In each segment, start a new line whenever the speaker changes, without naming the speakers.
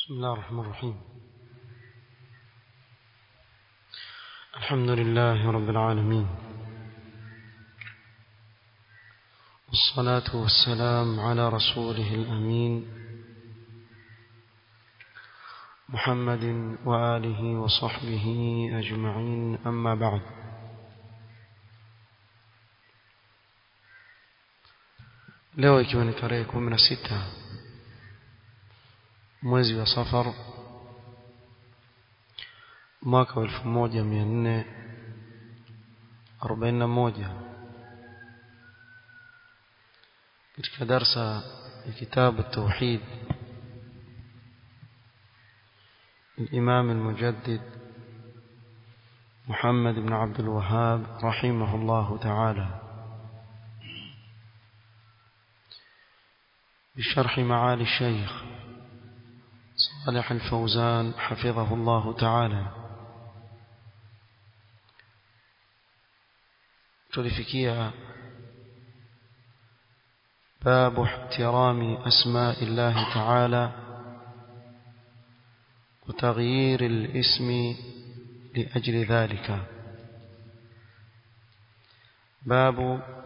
بسم الله الرحمن الرحيم الحمد لله رب العالمين والصلاة والسلام على رسوله الأمين محمد وآله وصحبه أجمعين أما بعد leo ikiwa ni tarehe kumi na sita mwezi wa safar mwaka wa elfu moja mia nne arobaini na moja katika darsa ya kitabu tauhid الإمام المجدد محمد بن عبد الوهاب رحمه الله تعالى بشرح معالي الشيخ صالح الفوزان حفظه الله تعالى تلفكيها باب احترام أسماء الله تعالى وتغيير الاسم لأجل ذلك باب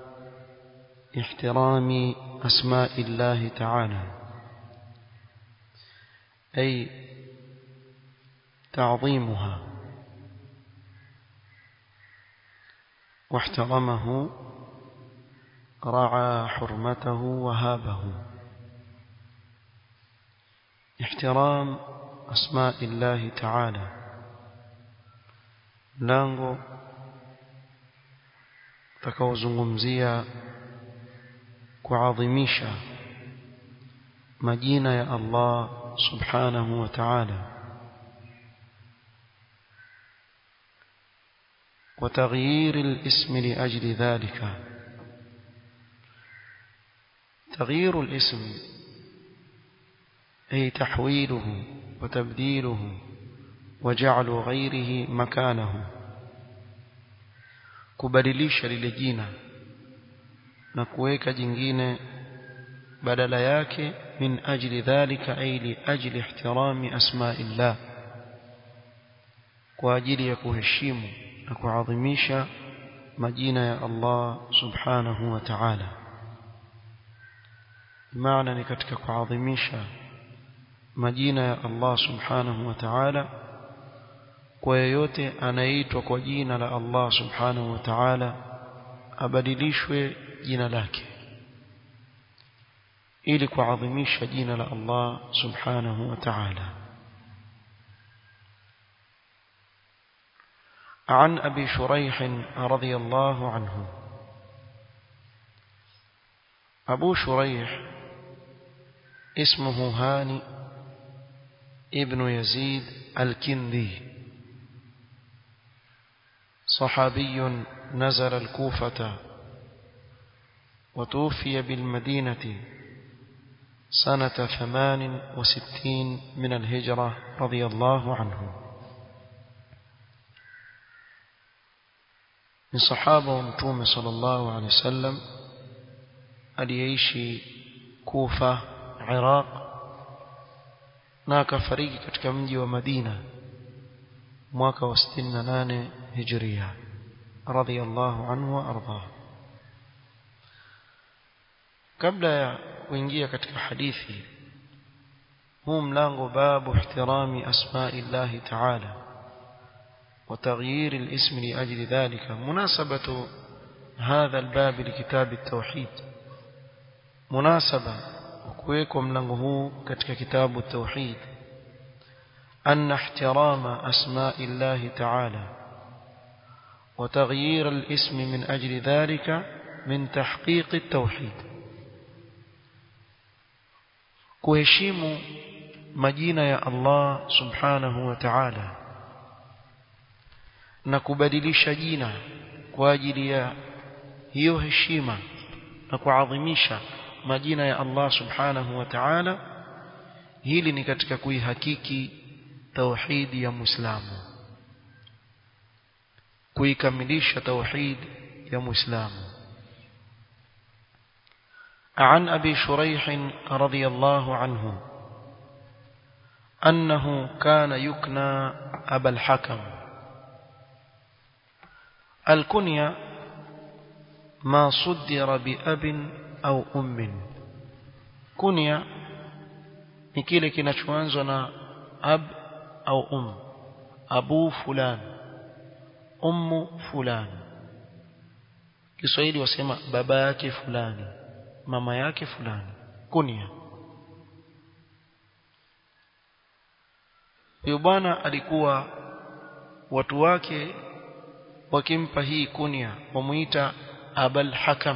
احترام أسماء الله تعالى أي تعظيمها واحترمه رعى حرمته وهابه احترام أسماء الله تعالى mlango utakaozungumzia kuadhimisha majina ya Allah subhanahu wa ta'ala وتغيير الاسم لأجل ذلك تغيير الاسم أي تحويله وتبديله وجعل غيره مكانه kubadilisha lile jina na kuweka jingine badala yake min ajli dhalika ay li ajli ihtirami asma'illah kwa ajili ya kuheshimu na kuadhimisha majina ya Allah subhanahu wa ta'ala maana ni katika kuadhimisha majina ya Allah subhanahu wa ta'ala kwa yeyote anaitwa kwa jina la Allah subhanahu wa ta'ala abadilishwe jina lake ili kuadhimisha jina la Allah subhanahu wa ta'ala عن أبي شريح رضي الله عنه أبو شريح اسمه هاني ابن يزيد الكندي صحابي نزل الكوفة وتوفي بالمدينة سنة ثمان وستين من الهجرة رضي الله عنه من صحابة ومتوم صلى الله عليه وسلم aliyeishi Kufa Iraq na akafariki katika mji wa Madina mwaka wa 68 Hijria radhiyallahu anhu wa ardha kabla ya kuingia katika hadithi huu mlango babu ihtirami asma'i Allah ta'ala وتغيير الاسم لأجل ذلك مناسبة هذا الباب لكتاب التوحيد مناسبة وكويكو ملango huu katika kitabu التوحيد أن احترام أسماء الله تعالى وتغيير الاسم من أجل ذلك من تحقيق التوحيد kuheshimu majina ya Allah subhanahu wa ta'ala na kubadilisha jina kwa ajili ya hiyo heshima na kuadhimisha majina ya Allah subhanahu wa ta'ala hili ni katika kuihakiki tauhidi ya Muislamu kuikamilisha tauhid ya Muislamu عن أبي شريح رضي الله عنه أنه كان يكنى أبا الحكم الكنية ما صدر بأب أو أم كنية ni kile kinachoanzwa na ab au um abu fulan ummu fulan Kiswahili wasema baba yake fulani mama yake fulani kunia huyo bwana alikuwa watu wake wakimpa hii kunia wamuita abal hakam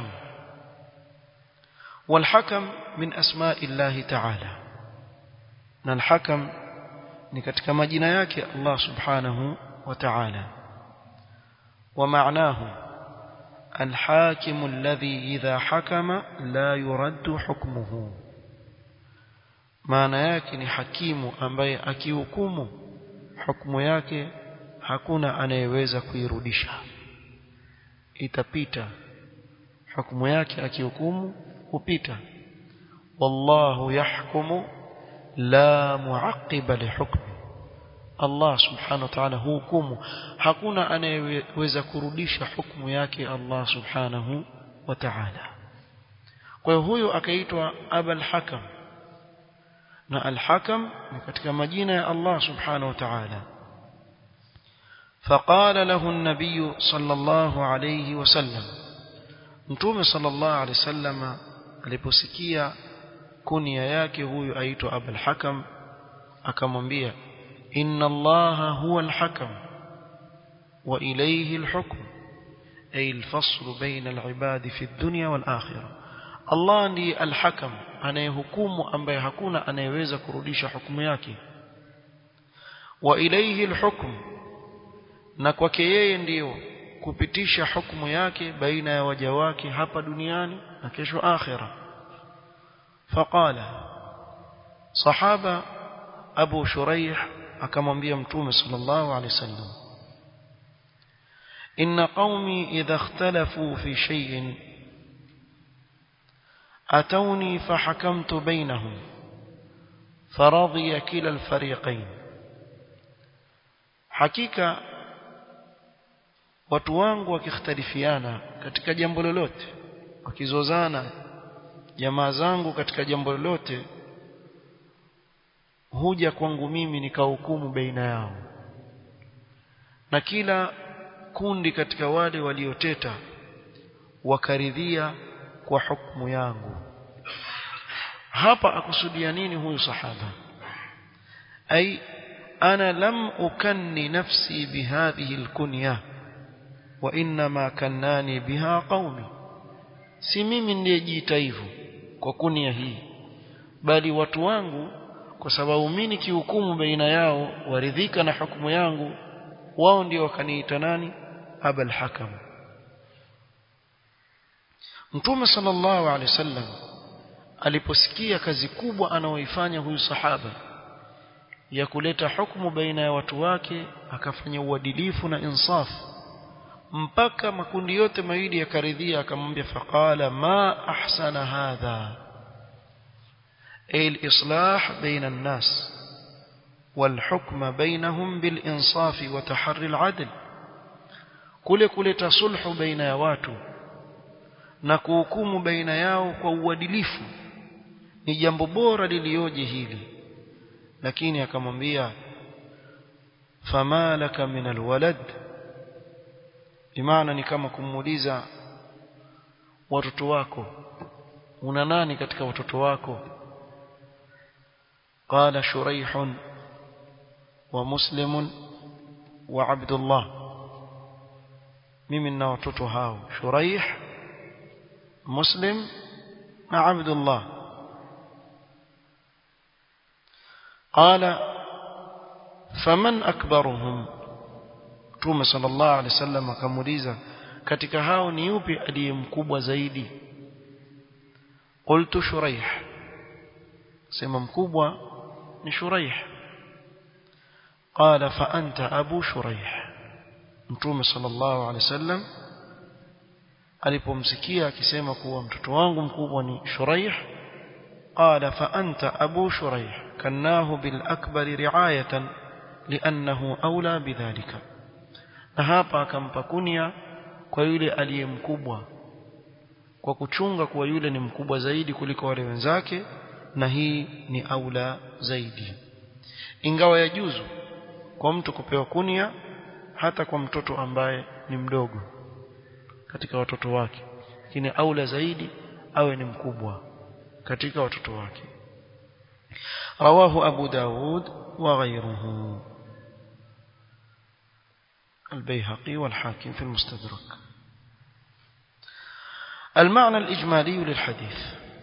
والحكم من أسماء الله تعالى na al-hakam ni katika majina yake Allah subhanahu wa ta'ala wa ma'nahu al-hakim alladhi idha hakama la yuraddu hukmuhu maana yake ni hakimu ambaye akihukumu hukumu yake hakuna anayeweza kuirudisha itapita hukumu yake akihukumu hupita wallahu yahkumu la muaqiba lihukmi Allah subhanahu wa ta'ala hukumu hakuna anayeweza kurudisha hukumu yake Allah subhanahu wa ta'ala kwa hiyo huyo akaitwa abul hakam na al-hakam ni katika majina ya Allah subhanahu wa ta'ala فقال له النبي صلى الله عليه وسلم متوم صلى الله عليه وسلم aliposikia kunia yake huyu aitwa Abul Hakam akamwambia inna Allaha huwa al-hakam wa ilayhi al-hukm ay al-fasl bayna al-ibad fi ad-dunya wal-akhirah Allah ndiye al-hakam anayehukumu ambaye hakuna anayeweza kurudisha hukumu yake wa ilayhi al-hukm na kwake yeye ndiyo kupitisha hukumu yake baina ya waja wake hapa duniani na kesho akhira faqala sahaba abu shuraih akamwambia mtume sallallahu alaihi wasallam inna qaumi idha ikhtalafu fi shay'in atawni fahakamtu bainahum فرضي كلا الفريقين hakika watu wangu wakikhtalifiana katika jambo lolote wakizozana jamaa zangu katika jambo lolote huja kwangu mimi nikahukumu baina yao na kila kundi katika wale walioteta wakaridhia kwa hukumu yangu hapa akusudia nini huyu sahaba ai ana lam ukanni nafsi bihadhihi alkunya wa inma kannani biha qaumi si mimi ndiyejiita hivyo kwa kunia hii bali watu wangu kwa sababu mimi nikihukumu baina yao waridhika na hukumu yangu wao ndio wakaniita nani abul hakam mtume sallallahu alaihi wasallam aliposikia kazi kubwa anaoifanya huyu sahaba ya kuleta hukumu baina ya watu wake akafanya uadilifu na insaf mpaka makundi yote mawili yakaridhia akamwambia faqala ma ahsana hadha الإصلاح بين الناس والحكم بينهم بالإنصاف وتحري العدل كل كل تصلح بين watu na kuhukumu baina yao kwa uadilifu ni jambo bora lilioje hili lakini akamwambia fama laka min alwalad bimaana ni kama kumuuliza watoto wako una nani katika watoto wako قال شريح ومسلم وعبد الله ممن watoto hao شريح مسلم مع عبد الله قال فمن أكبرهم Mtume sallallahu alaihi wasallam akamuuliza katika hao ni yupi aliye mkubwa zaidi qultu shuraih sema mkubwa ni shuraih qala fa anta abu shuraih Mtume sallallahu alaihi wasallam alipomsikia akisema kuwa mtoto wangu mkubwa ni shuraih qala fa anta abu shuraih كناه بالأكبر رعاية لأنه أولى بذلك na hapa akampa kunia kwa yule aliye mkubwa kwa kuchunga kuwa yule ni mkubwa zaidi kuliko wale wenzake na hii ni aula zaidi ingawa yajuzu kwa mtu kupewa kunia hata kwa mtoto ambaye ni mdogo katika watoto wake lakini aula zaidi awe ni mkubwa katika watoto wake رواه أبو داود وغيره البيهقي والحاكم في المستدرك المعنى الإجمالي للحديث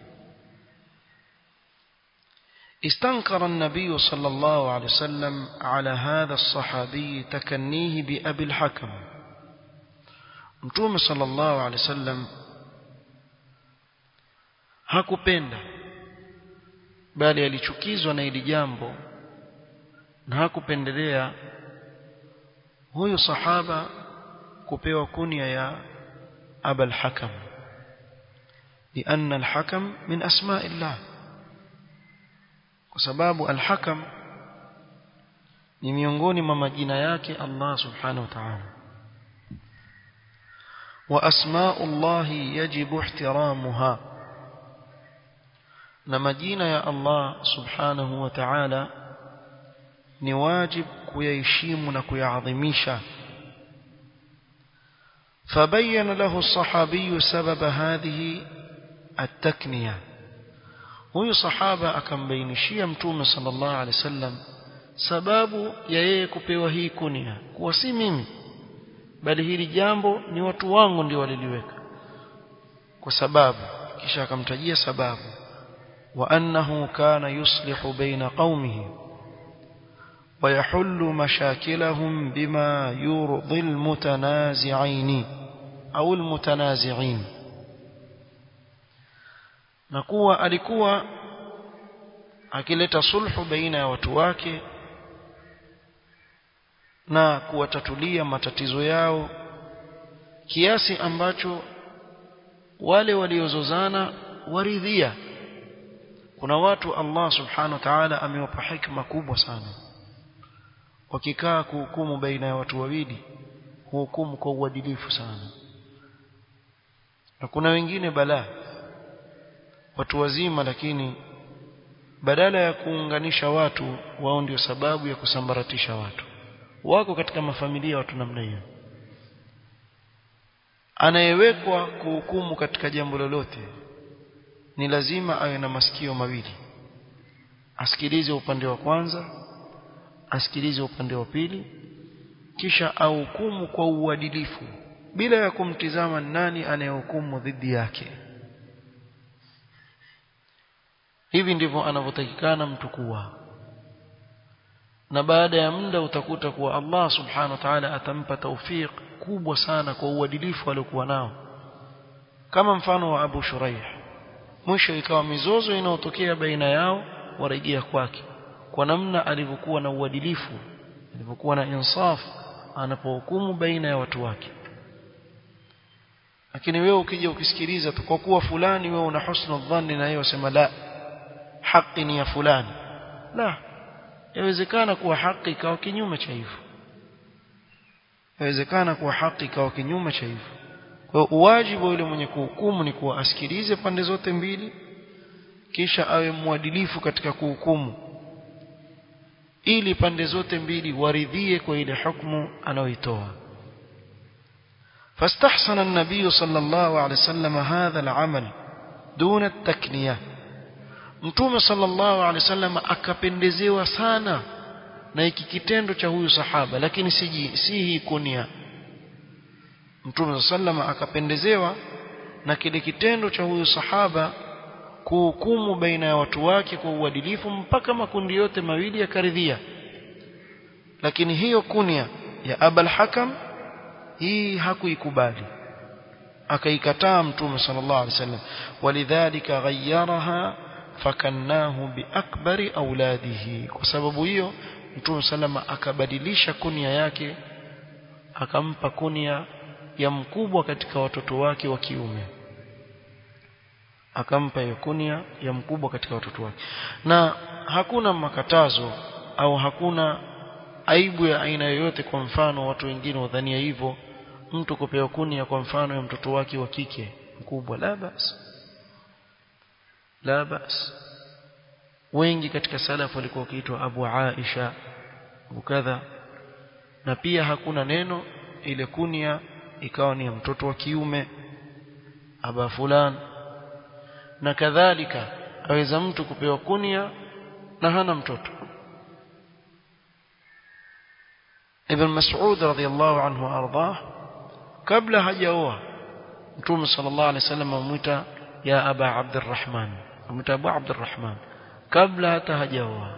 استنكر النبي صلى الله عليه وسلم على هذا الصحابي تكنيه بأبي الحكم متوم صلى الله عليه وسلم hakupenda bali alichukizwa na hili jambo na hakupendelea huyu sahaba kupewa kunia ya abul hakam لأن الحكم من أسماء الله وسباب الحكم ni miongoni mwa majina yake Allah subhanahu wa ta'ala wa asma'ullahi yajibu ihtiramuha na majina ya Allah subhanahu wa ta'ala ni wajib kuyaheshimu na kuyaadhimisha فبين له الصحابي سبب هذه التكنية huyu sahaba akambainishia mtume sallallahu alaihi wasallam sababu ya yeye kupewa hii kunia kuwa si mimi bali hili jambo ni watu wangu ndio waliliweka kwa sababu kisha akamtajia sababu wa annahu kana yuslihu baina qaumihi ويحل مشاكلهم بما يرضي المتنازعين أو المتنازعين نكوى alikuwa akileta sulhu baina ya watu wake na kuwatatulia matatizo yao kiasi ambacho wale waliozozana waridhia kuna watu Allah subhanahu wa ta'ala amewapa hikma kubwa sana wakikaa kuhukumu baina ya watu wawili huhukumu kwa uadilifu sana na kuna wengine balaa watu wazima lakini badala ya kuunganisha watu wao ndio sababu ya kusambaratisha watu wako katika mafamilia watu namna hiyo anayewekwa kuhukumu katika jambo lolote ni lazima awe na masikio mawili asikilize upande wa kwanza asikilize upande wa pili kisha ahukumu kwa uadilifu bila ya kumtizama nani anayehukumu dhidi yake hivi ndivyo anavyotakikana mtu kuwa na baada ya muda utakuta kuwa Allah subhanahu wa ta'ala atampa tawfiq kubwa sana kwa uadilifu aliokuwa nao kama mfano wa Abu Shuraih mwisho ikawa mizozo inayotokea baina yao warejea kwake kwa namna alivyokuwa na uadilifu alivyokuwa na insaf anapohukumu baina ya watu wake lakini wewe ukija ukisikiliza tu kwa kuwa fulani wewe una husnul dhanni na yeye wasema la haki ni ya fulani la yawezekana kuwa haki ikawa kinyume cha hivyo yawezekana kuwa haki ikawa kinyume cha hivyo kwa hiyo uwajibu yule mwenye kuhukumu ni kuwa asikilize pande zote mbili kisha awe mwadilifu katika kuhukumu ili pande zote mbili waridhie kwa ile hukumu anayoitoa فاستحسن النبي صلى الله عليه وسلم هذا العمل دون التكنيه mtume sallallahu alaihi wasallam akapendezewa sana na hiki kitendo cha huyu sahaba lakini si si hii kunia mtume sallallahu akapendezewa na kile kitendo cha huyu sahaba kuhukumu baina ya watu wake kwa uadilifu mpaka makundi yote mawili yakaridhia lakini hiyo kunia ya abal hakam hii hakuikubali akaikataa mtume sallallahu alaihi wasallam walidhalika ghayyaraha fakannahu biakbari auladihi kwa sababu hiyo mtume salama akabadilisha kunia yake akampa kunia ya mkubwa katika watoto wake wa kiume akampa hiyo kunia ya mkubwa katika watoto wake na hakuna makatazo au hakuna aibu ya aina yoyote kwa mfano watu wengine wadhania hivyo mtu kupewa kunia kwa mfano ya mtoto wake wa kike mkubwa la bas la bas wengi katika salaf walikuwa wakiitwa Abu Aisha kadha na pia hakuna neno ile kunia ikawa ni ya mtoto wa kiume aba fulan na kadhalika aweza mtu kupewa kunia na hana mtoto Ibn Mas'ud radhiyallahu anhu ardah kabla hajaoa Mtume sallallahu alaihi wasallam amuita ya Aba Abdurrahman amuita Abu Abdurrahman kabla hata hajaoa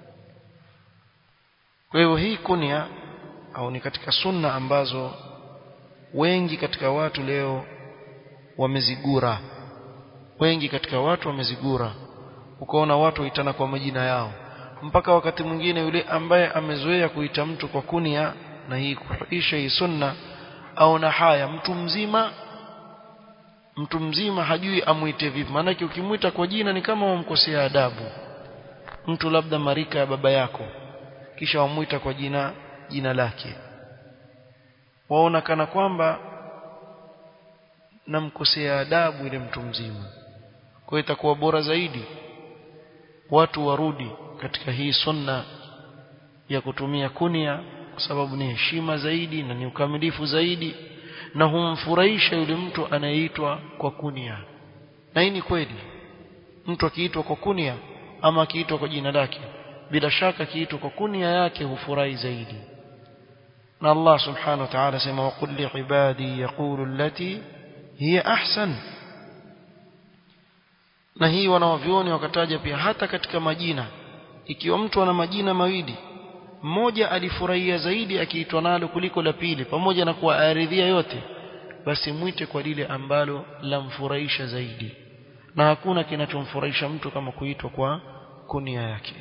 kwa hivyo hii kunia au ni katika sunna ambazo wengi katika watu leo wamezigura wengi katika watu wamezigura ukaona watu waitana kwa majina yao mpaka wakati mwingine yule ambaye amezoea kuita mtu kwa kunia na hii kuisha hii sunna au na haya mtu mzima mtu mzima hajui amuite vipi maanake ukimwita kwa jina ni kama wamkosea adabu mtu labda marika ya baba yako kisha wamuita kwa jina jina lake waona kana kwamba namkosea adabu ile mtu mzima kwa hiyo itakuwa bora zaidi watu warudi katika hii sunna ya kutumia kunia kwa sababu ni heshima zaidi na ni ukamilifu zaidi na humfurahisha yule mtu anayeitwa kwa kunia na hii ni kweli mtu akiitwa kwa kunia ama akiitwa kwa jina lake bila shaka akiitwa kwa kunia yake hufurahi zaidi na Allah subhanahu wa ta'ala sema wa qul li ibadi yaqulu allati hiya ahsan na hii wanawavyoni wakataja pia hata katika majina ikiwa mtu ana majina mawili mmoja alifurahia zaidi akiitwa nalo kuliko la pili pamoja na kuwa aridhia yote basi mwite kwa lile ambalo lamfurahisha zaidi na hakuna kinachomfurahisha mtu kama kuitwa kwa kunia yake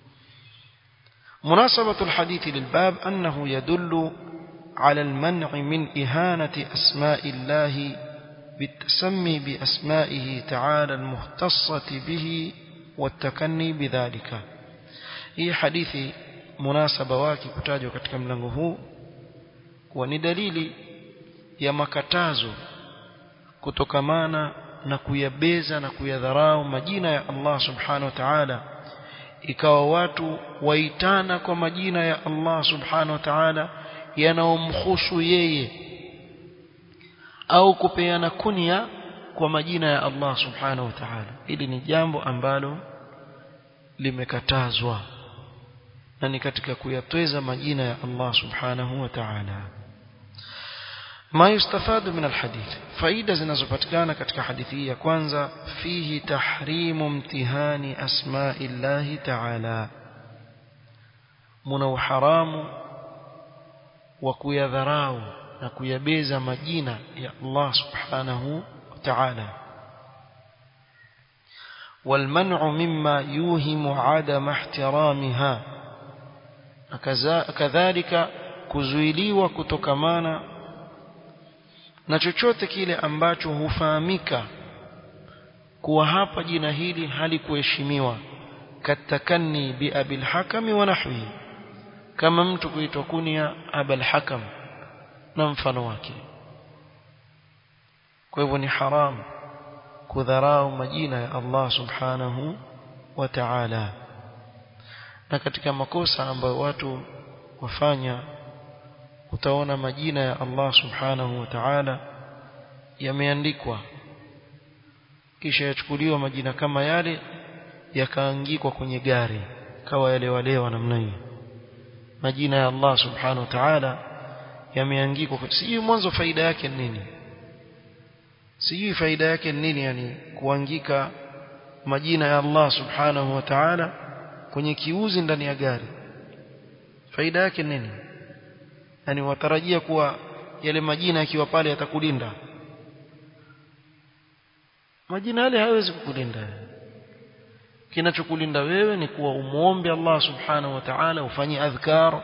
مناسبة الحديث للباب أنه يدل على المنع من إهانة أسماء الله بالتسمي بأسمائه تعالى المختصة به والتكني بذلك هي حديث munasaba wake kutajwa katika mlango huu kuwa ni dalili ya makatazo kutokamana na kuyabeza na kuyadharau majina ya Allah subhanahu wa ta'ala ikawa watu waitana kwa majina ya Allah subhanahu wa ta'ala yanaomhusu yeye au kupeana kunia kwa majina ya Allah subhanahu wa ta'ala hili ni jambo ambalo limekatazwa na ni katika kuyatweza majina ya Allah subhanahu wa ta'ala ما يستفاد من الحديث فائده zinazopatikana katika hadithi hii ya kwanza fihi tahrimu imtihani asma'i Allah ta'ala muna uharamu wa kuyadharau na kuyabeza majina ya Allah subhanahu wa ta'ala والمنع مما يوهم عدم احترامها kadhalika kuzuiliwa kutokamana na chochote kile ambacho hufahamika kuwa hapa jina hili halikuheshimiwa katakanni bi abil hakami wa nahwi kama mtu kuitwa kunia abul hakam na mfano wake kwa hivyo ni haram kudharau majina ya Allah subhanahu wa ta'ala na katika makosa ambayo watu wafanya utaona majina ya Allah subhanahu wa ta'ala yameandikwa kisha yachukuliwa majina kama yale yakaangikwa kwenye gari kawa yale walewa namna hiyo majina ya Allah subhanahu wa ta'ala yameangikwa sijui mwanzo faida yake nini sijui faida yake nini yani kuangika majina ya Allah subhanahu wa ta'ala kwenye kiuzi ndani ya gari faida yake nini yani watarajia kuwa yale majina yakiwa pale yatakulinda majina yale hawezi kukulinda kinachokulinda wewe ni kuwa umuombe Allah subhanahu wa ta'ala ufanye adhkar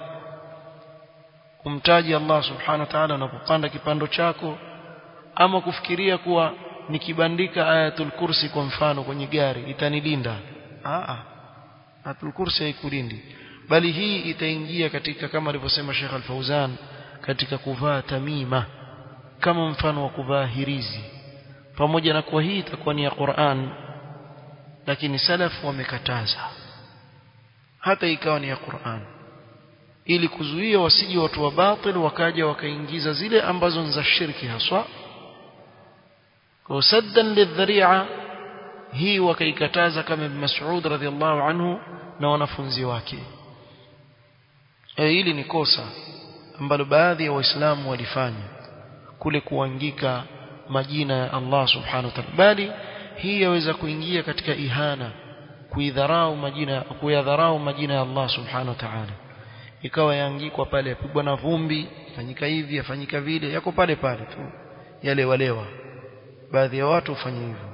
umtaji Allah subhanahu wa ta'ala unapopanda kipando chako ama kufikiria kuwa nikibandika ayatul kursi kwa mfano kwenye gari itanilinda a ayatul kursi haikulindi bali hii itaingia katika kama alivyosema Sheikh Al-Fauzan katika kuvaa tamima kama mfano wa kuvaa hirizi pamoja na kuwa hii itakuwa ni ya Qur'an lakini salafu wamekataza hata ikawa ni ya Qur'an ili kuzuia wasije watu wa batil wakaja wakaingiza zile ambazo ni za shirki haswa kwa saddan lidhari'a hii wakaikataza kama Ibn Mas'ud radhiallahu anhu na wanafunzi wake e, hili ni kosa ambalo baadhi ya waislamu walifanya kule kuangika majina ya Allah subhanahu wa ta'ala bali hii yaweza kuingia katika ihana kuidharau majina kuyadharau majina ya Allah subhanahu wa ta'ala ikawa yaangikwa pale yapigwa na vumbi fanyika hivi yafanyika vile yako pale pale tu yale walewa baadhi ya watu hufanya hivyo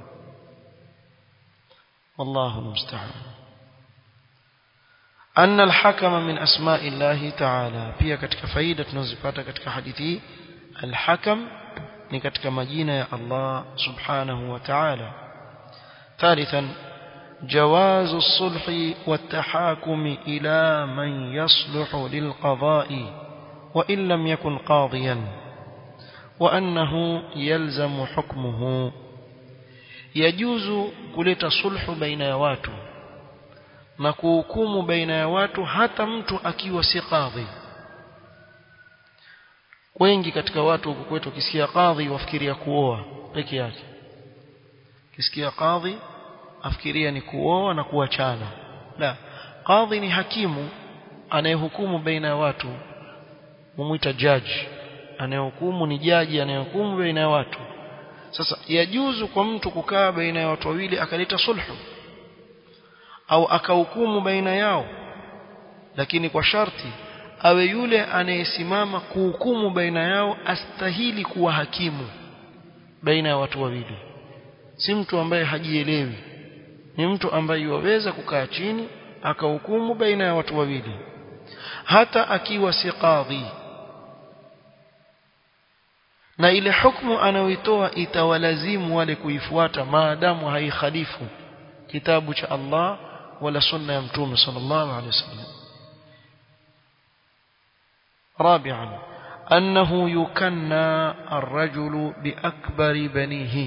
wallahu musta'an أن الحكم من أسماء الله تعالى pia katika faida tunazopata katika hadithi hii الحكم ni katika majina ya Allah subhanahu wa ta'ala ثالثا جواز الصلح والتحاكم إلى من يصلح للقضاء وإن لم يكن قاضيا وأنه يلزم حكمه يجوز كلت صلح بين watu na kuhukumu baina ya watu hata mtu akiwa si kadhi wengi katika watu huku kwetu kisikia kadhi wafikiria kuoa peke yake kisikia kadhi afikiria ni kuoa na kuachana la kadhi ni hakimu anayehukumu baina ya watu mumuita judge anayehukumu ni jaji anayehukumu baina ya watu sasa yajuzu kwa mtu kukaa baina ya watu wawili akaleta sulhu au akahukumu baina yao lakini kwa sharti awe yule anayesimama kuhukumu baina yao astahili kuwa hakimu baina ya watu wawili si mtu ambaye hajielewi ni mtu ambaye yuweza kukaa chini akahukumu baina ya watu wawili hata akiwa si qadhi na ile hukumu anayoitoa itawalazimu wale kuifuata maadamu haikhalifu kitabu cha Allah wala sunna ya mtume sallallahu alaihi wasallam رابعا أنه يكنى الرجل بأكبر بنيه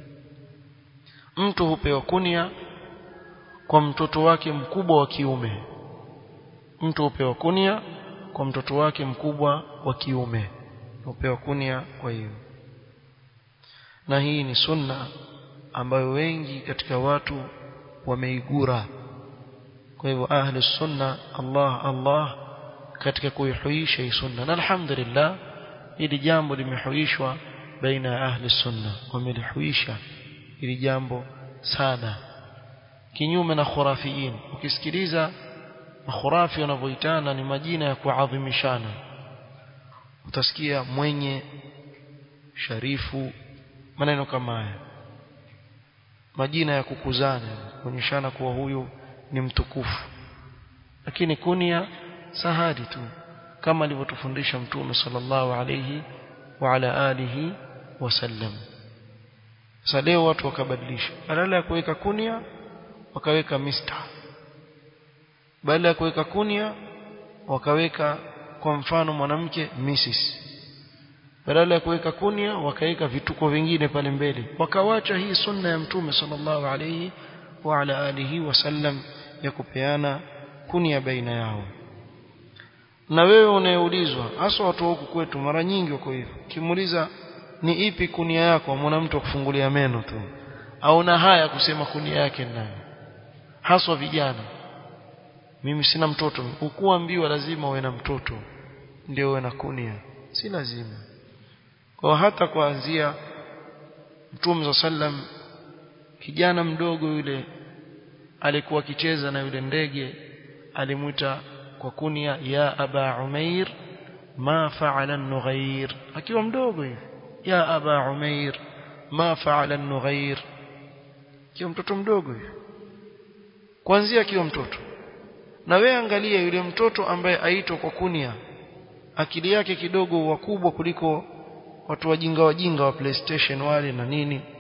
mtu hupewa kunia kwa mtoto wake mkubwa wa kiume mtu hupewa kunia kwa mtoto wake mkubwa wa kiume hupewa kunia kwa hiyo na hii ni sunna ambayo wengi katika watu wameigura kwa hivyo ahli sunna Allah Allah katika kuihuisha hii sunna na alhamdulillah hili jambo limehuishwa baina ya ahli sunna wamelihuisha hili jambo sana kinyume na khurafiin ukisikiliza makhurafi wanavyoitana ni majina ya kuadhimishana utasikia mwenye sharifu maneno kama haya majina ya kukuzana kuonyeshana kuwa huyu ni mtukufu lakini kunia sahadi tu kama alivyotufundisha mtume sallallahu alayhi wa ala alihi wasallam sasa leo watu wakabadilisha badala ya kuweka kunia wakaweka mister badala ya kuweka kunia wakaweka kwa mfano mwanamke mrs badala ya kuweka kunia wakaweka vituko vingine pale mbele wakawacha hii sunna ya mtume sallallahu alayhi wa ala alihi wasallam ya kupeana kunia baina yao na wewe unayeulizwa hasa watu huku kwetu mara nyingi wako hivyo kimuuliza ni ipi kunia yako mwana mtu kufungulia meno tu au na haya kusema kunia yake nani haswa vijana mimi sina mtoto ukuambiwa lazima uwe na mtoto ndio uwe na kunia si lazima kwa hata kuanzia Mtume sallam kijana mdogo yule alikuwa akicheza na yule ndege alimuita kwa kunia ya aba umair ma fa'ala an-nughair akiwa mdogo hivi ya aba umair ma fa'ala an-nughair akiwa mtoto mdogo hivi kuanzia akiwa mtoto na wewe angalia yule mtoto ambaye aitwa kwa kunia akili yake kidogo wakubwa kuliko watu wajinga wajinga wa PlayStation wale na nini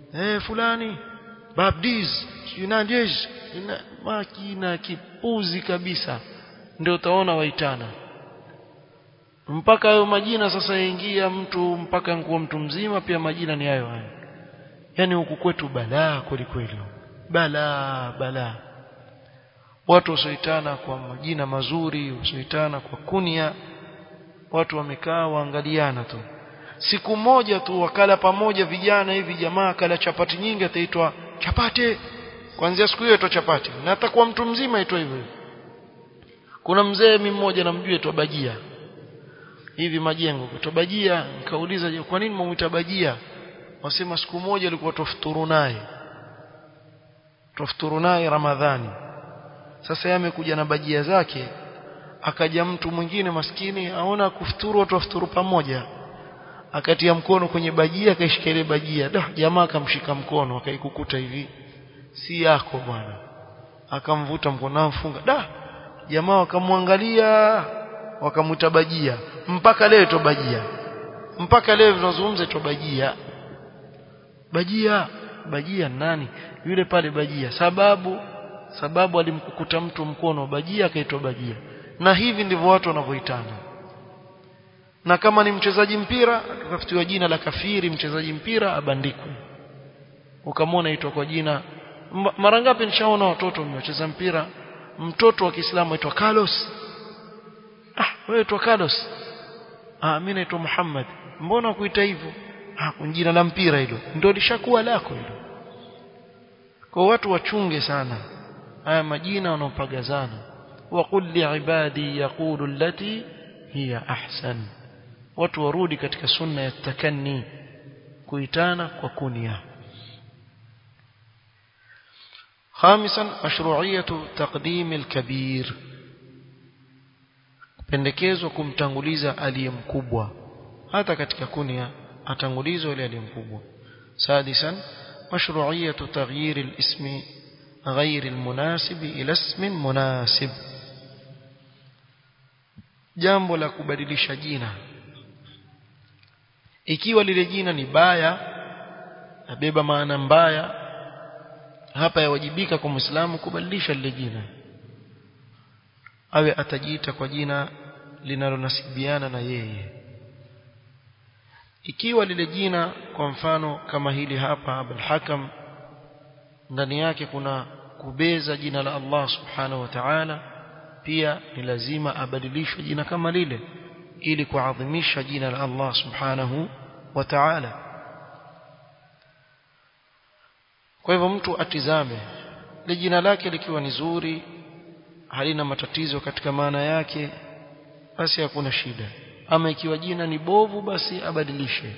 eh fulani babdiz yunadiz makina kipuzi kabisa ndio utaona waitana mpaka hayo majina sasa yaingia mtu mpaka nguo mtu mzima pia majina ni hayo hayo yani huku kwetu balaa kweli kweli balaa balaa watu wasioitana kwa majina mazuri wasioitana kwa kunia watu wamekaa waangaliana tu siku moja tu wakala pamoja vijana hivi jamaa kala chapati nyingi ataitwa chapate kuanzia siku hiyo aitwa chapati na atakuwa mtu mzima aitwa hivyo kuna mzee mimi mmoja namjua aitwa bajia hivi majengo aitwa bajia nikauliza kwa nini mwamuita bajia wasema siku moja alikuwa tofuturu naye tofuturu naye ramadhani sasa yeye amekuja na bajia zake akaja mtu mwingine maskini aona kufuturu watu wafuturu pamoja akatia mkono kwenye bajia akaishika ile bajia da jamaa akamshika mkono akaikukuta hivi si yako bwana akamvuta mkono amfunga da jamaa wakamwangalia wakamuita bajia mpaka leo ito bajia mpaka leo tunazungumza ito bajia bajia bajia nani yule pale bajia sababu sababu alimkukuta mtu mkono bajia akaitwa bajia na hivi ndivyo watu wanavyoitana na kama ni mchezaji mpira akatafutiwa jina la kafiri mchezaji mpira abandikwe ukamwona aitwa kwa jina mara ngapi nishaona watoto wacheza mpira mtoto wa Kiislamu aitwa Carlos ah wewe aitwa Carlos ah mimi naitwa Muhammad mbona kuita hivyo ah jina la mpira hilo ndio lishakuwa lako hilo kwa watu wachunge sana haya majina wanaopagazana وقل لعبادي يقول التي هي أحسن watu warudi katika sunna ya takanni kuitana kwa kunia خامسا مشروعية تقديم الكبير pendekezwa kumtanguliza aliye mkubwa hata katika kunia atangulizwa ile aliye mkubwa sadisan مشروعية تغيير الاسم غير المناسب إلى اسم مناسب jambo la kubadilisha jina ikiwa lile jina ni baya nabeba maana mbaya hapa yawajibika kwa Muislamu kubadilisha lile jina awe atajiita kwa jina linalonasibiana na yeye ikiwa lile jina kwa mfano kama hili hapa Abul Hakam ndani yake kuna kubeza jina la Allah subhanahu wa ta'ala pia ni lazima abadilishwe jina kama lile ili kuadhimisha jina la Allah subhanahu wa ta'ala kwa hivyo mtu atizame le jina lake likiwa ni zuri halina matatizo katika maana yake basi hakuna shida ama ikiwa jina ni bovu basi abadilishe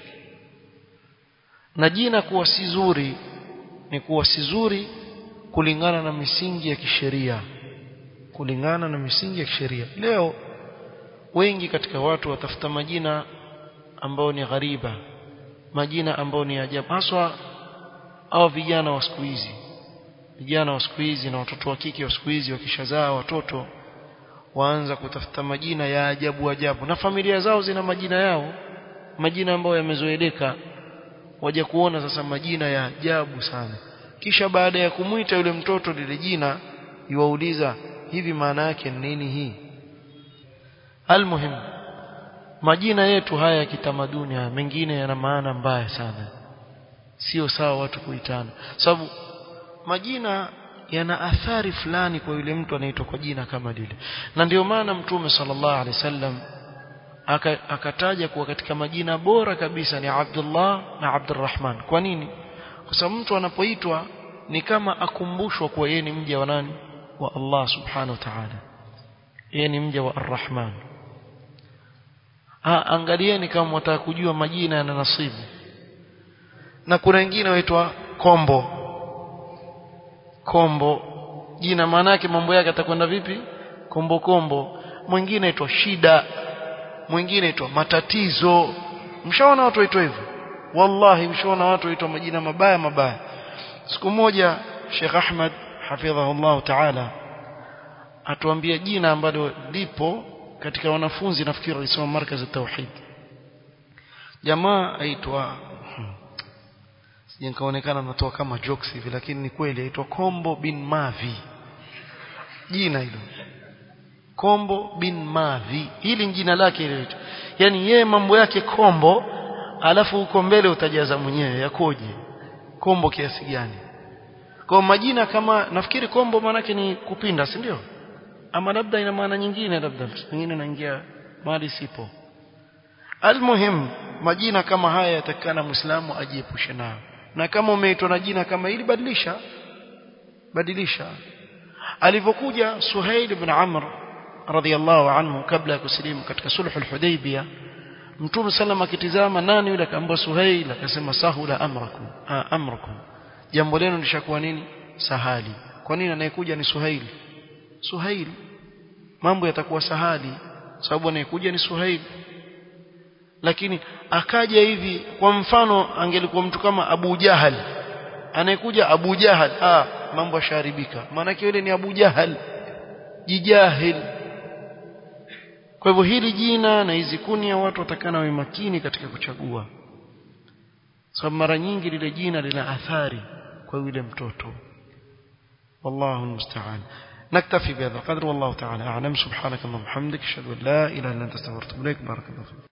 na jina kuwa si zuri ni kuwa si zuri kulingana na misingi ya kisheria kulingana na misingi ya kisheria leo wengi katika watu watafuta majina ambao ni ghariba majina ambao ni ajabu haswa au vijana wa siku hizi vijana wa siku hizi na watoto wa kike wa siku hizi wakishazaa watoto waanza kutafuta majina ya ajabu ajabu na familia zao zina majina yao majina ambayo yamezoeleka waje kuona sasa majina ya ajabu sana kisha baada ya kumwita yule mtoto lile jina yuwauliza hivi maana yake ni nini hii almuhim majina yetu haya ya kitamaduni haya mengine yana maana mbaya sana sio sawa watu kuitana sababu majina yana athari fulani kwa yule mtu anaitwa kwa jina kama lile na ndio maana mtume sallallahu alaihi wasallam akataja kuwa katika majina bora kabisa ni Abdullah na Abdurrahman kwa nini kwa sababu mtu anapoitwa ni kama akumbushwa kuwa yeye ni mja wa nani wa Allah subhanahu wa ta'ala yeye ni mja wa Ar-Rahman ah angalieni kama mtaka kujua majina yana nasibu na kuna wengine waitwa kombo kombo jina maana yake mambo yake atakwenda vipi kombo kombo mwingine aitwa shida mwingine aitwa matatizo mshaona watu waitwa hivyo wallahi mshaona watu waitwa majina mabaya mabaya siku moja Sheikh Ahmad hafidhahullah ta'ala atuambia jina ambalo lipo katika wanafunzi nafikiri walisoma markazi tauhid jamaa aitwa nikaonekana natoa kama jokes hivi lakini ni kweli aitwa Kombo bin Mavi jina hilo Kombo bin Mavi hili ni jina lake ile yani yeye mambo yake Kombo alafu huko mbele utajaza mwenyewe yakoje Kombo kiasi gani kwa majina kama nafikiri Kombo maanake ni kupinda si ndio ama labda ina maana nyingine labda nyingine naingia mahali sipo almuhim majina kama haya yatakana muislamu ajiepushe nayo na kama umeitwa na jina kama hili badilisha badilisha alivyokuja Suhail ibn Amr radhiyallahu anhu kabla ya kusilimu katika sulhu al-Hudaybiyah Mtume sallam akitizama nani yule akaambia Suhail akasema sahula amrakum ah, amrakum jambo lenu lishakuwa nini sahali kwa nini anayekuja ni Suhail Suhail mambo yatakuwa sahali sababu anayekuja ni Suhail lakini akaja hivi kwa mfano angelikuwa mtu kama Abu Jahal anayekuja Abu Jahal ah mambo yasharibika maana yule ni Abu Jahal jijahil kwa hivyo hili jina na hizi kunia watu watakana wawe makini katika kuchagua sababu mara nyingi lile jina lina athari kwa yule mtoto wallahu musta'an نكتفي بهذا القدر والله تعالى أعلم سبحانك اللهم وبحمدك أشهد أن لا إله إلا أنت استغفرك إليك بارك الله فيك